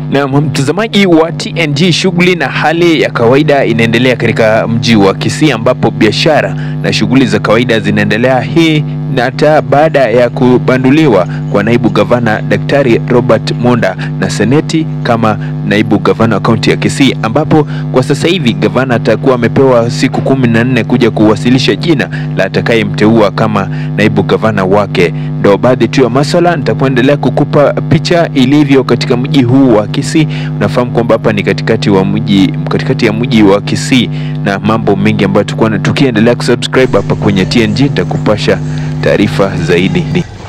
Na mtazamaji wa TNG, shughuli na hali ya kawaida inaendelea katika mji wa Kisii ambapo biashara na shughuli za kawaida zinaendelea. Hii na hata baada ya kubanduliwa kwa naibu gavana Daktari Robert Monda na seneti kama naibu gavana wa kaunti ya Kisii, ambapo kwa sasa hivi gavana atakuwa amepewa siku kumi na nne kuja kuwasilisha jina la atakayemteua kama naibu gavana wake. Ndo baadhi tu ya maswala nitakuendelea kukupa picha ilivyo katika mji huu wa Kisii. Unafahamu kwamba hapa ni katikati wa mji, katikati ya mji wa Kisii na mambo mengi ambayo tulikuwa tukiendelea kusubscribe hapa kwenye TNG, nitakupasha taarifa zaidi.